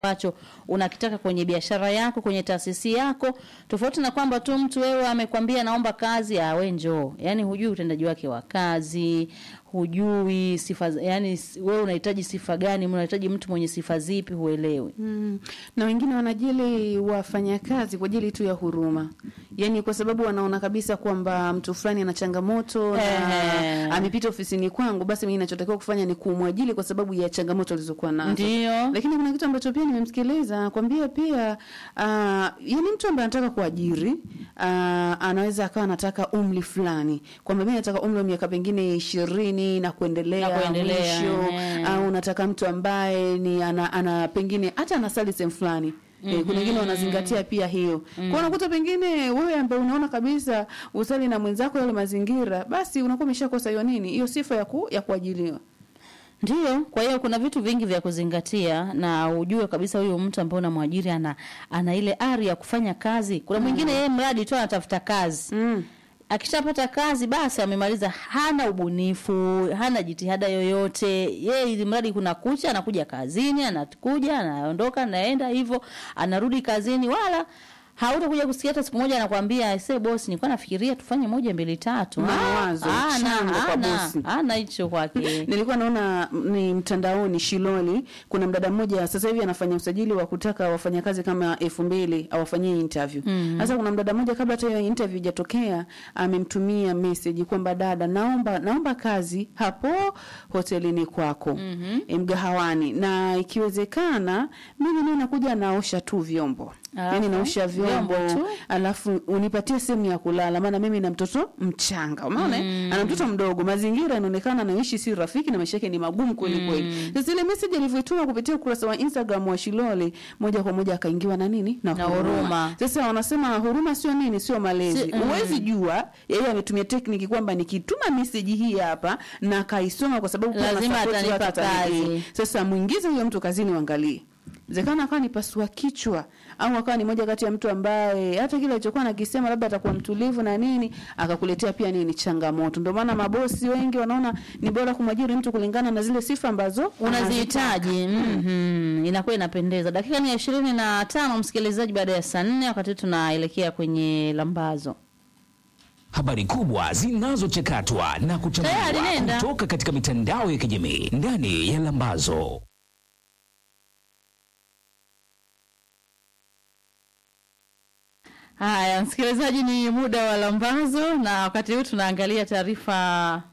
ambacho unakitaka kwenye biashara yako, kwenye taasisi yako, tofauti na kwamba tu mtu wewe amekwambia naomba kazi, ah, we njoo. Yani hujui utendaji wake wa kazi, hujui sifa, yani wewe unahitaji sifa gani, unahitaji mtu mwenye sifa zipi, huelewi. Mm. Na wengine wanajili wafanyakazi kwa ajili tu ya huruma, yaani kwa sababu wanaona kabisa kwamba mtu fulani ana changamoto na Ehe. amepita ofisini kwangu, basi mimi ninachotakiwa kufanya ni kumwajili kwa sababu ya changamoto alizokuwa nazo. Ndio. Lakini kuna kitu ambacho pia nimemsikiliza kwambia pia uh, yani mtu ambaye anataka kuajiri uh, anaweza akawa anataka umri fulani, kwamba mimi nataka umri wa miaka pengine ishirini na kuendelea, Na kuendelea, mwisho eh. au unataka mtu ambaye ni ana, ana pengine hata anasali sehemu fulani Eh, kuna wengine wanazingatia pia hiyo. Kwa unakuta pengine wewe ambaye unaona kabisa usali na mwenzako yale mazingira, basi unakuwa umeshakosa hiyo nini? Hiyo sifa ya ku, ya kuajiliwa. Ndio, kwa hiyo kuna vitu vingi vya kuzingatia na ujue kabisa huyu mtu ambaye unamwajiri ana ana ile ari ya kufanya kazi. Kuna mwingine yeye mradi tu anatafuta kazi. Mm. Akishapata kazi basi amemaliza, hana ubunifu, hana jitihada yoyote. Yeye ili mradi kuna kucha, anakuja kazini, anakuja, anaondoka, anaenda hivyo, anarudi kazini, wala hautakuja kusikia hata siku moja anakwambia ese bosi, nilikuwa nafikiria tufanye moja mbili tatu. Mawazo, Ah, ana shangwe kwa ana bosi. ana hicho kwake. Nilikuwa naona mm, ni mtandaoni Shiloli, kuna mdada mmoja sasa hivi anafanya usajili wa kutaka wafanyakazi kama elfu mbili awafanyie interview. Sasa kuna mdada mmoja kabla hata hiyo interview ijatokea amemtumia message kwamba dada, naomba naomba kazi hapo hotelini kwako e, mgahawani, na ikiwezekana mimi niwe nakuja naosha tu vyombo Alafu, yani naosha vyombo, vyombo tu? alafu unipatie sehemu ya kulala, maana mimi na mtoto mchanga, umeona mm. ana mtoto mdogo, mazingira yanaonekana anaishi si rafiki na maisha yake ni magumu kweli kweli. Sasa ile message alivyoituma kupitia ukurasa wa Instagram wa Shilole, moja kwa moja akaingiwa na nini na, Na huruma. Sasa wanasema huruma sio nini, sio malezi. Si- mm. Huwezi jua yeye ametumia tekniki kwamba nikituma message hii hapa na kaisoma, kwa sababu kuna Lazima support atanipa watu atanipa. kazi. Sasa mwingize huyo mtu kazini, uangalie Zekana akawa ni pasua kichwa au akawa ni moja kati ya mtu ambaye hata kile alichokuwa nakisema labda atakuwa mtulivu na nini, akakuletea pia nini changamoto. Ndio maana mabosi wengi wanaona ni bora kumwajiri mtu kulingana na zile sifa ambazo unazihitaji mm inakuwa inapendeza. Dakika ni ya ishirini na tano msikilizaji, baada ya saa nne wakati tunaelekea kwenye lambazo. Habari kubwa zinazochakatwa na kuchambuliwa Tayari nenda. kutoka katika mitandao ya kijamii ndani ya Lambazo. Haya, msikilizaji, ni muda wa lambazo, na wakati huu tunaangalia taarifa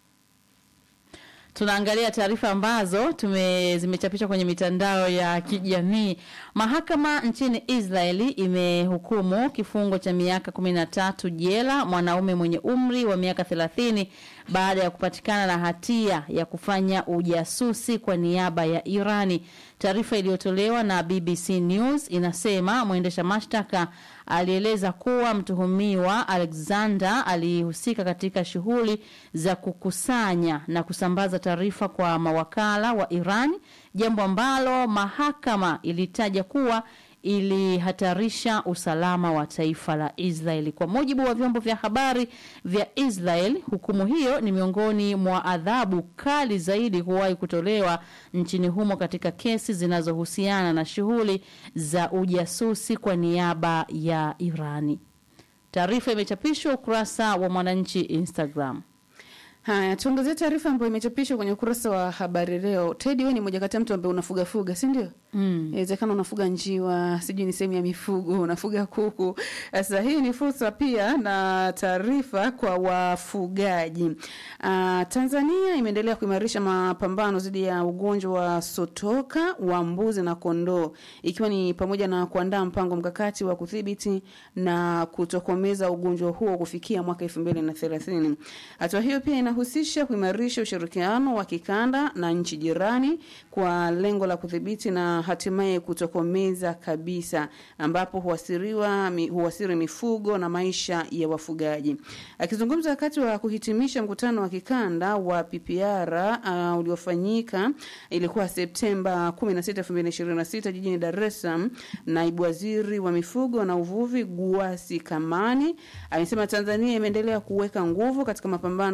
tunaangalia taarifa ambazo tume zimechapishwa kwenye mitandao ya kijamii. Mahakama nchini Israeli imehukumu kifungo cha miaka kumi na tatu jela mwanaume mwenye umri wa miaka thelathini baada ya kupatikana na hatia ya kufanya ujasusi kwa niaba ya Irani. Taarifa iliyotolewa na BBC News inasema mwendesha mashtaka alieleza kuwa mtuhumiwa Alexander alihusika katika shughuli za kukusanya na kusambaza taarifa kwa mawakala wa Iran, jambo ambalo mahakama ilitaja kuwa ilihatarisha usalama wa taifa la Israeli. Kwa mujibu wa vyombo vya habari vya Israel, hukumu hiyo ni miongoni mwa adhabu kali zaidi kuwahi kutolewa nchini humo katika kesi zinazohusiana na shughuli za ujasusi kwa niaba ya Irani. Taarifa imechapishwa ukurasa wa Mwananchi Instagram. Haya, tuangazie taarifa ambayo imechapishwa kwenye ukurasa wa habari leo. Teddy, wewe ni moja kati ya mtu ambaye unafuga fuga, si ndio? Mm. Inawezekana unafuga njiwa, sijui ni sehemu ya mifugo, unafuga kuku. Sasa hii ni fursa pia na taarifa kwa wafugaji. Uh, Tanzania imeendelea kuimarisha mapambano dhidi ya ugonjwa wa sotoka wa mbuzi na kondoo, ikiwa ni pamoja na kuandaa mpango mkakati wa kudhibiti na kutokomeza ugonjwa huo kufikia mwaka 2030. Hatua hiyo pia inahusisha kuimarisha ushirikiano wa kikanda na nchi jirani kwa lengo la kudhibiti na hatimaye kutokomeza kabisa, ambapo huasiriwa mi, huasiri mifugo na maisha ya wafugaji. Akizungumza wakati wa kuhitimisha mkutano wa kikanda wa PPR uh, uliofanyika ilikuwa Septemba 16, 2026 jijini Dar es Salaam, naibu waziri wa mifugo na uvuvi Guasi Kamani amesema Tanzania imeendelea kuweka nguvu katika mapambano dhidi ya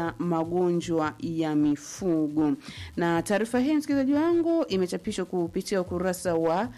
kuzuia magonjwa ya mifugo. Na taarifa hii msikilizaji wangu imechapishwa kupitia ukurasa wa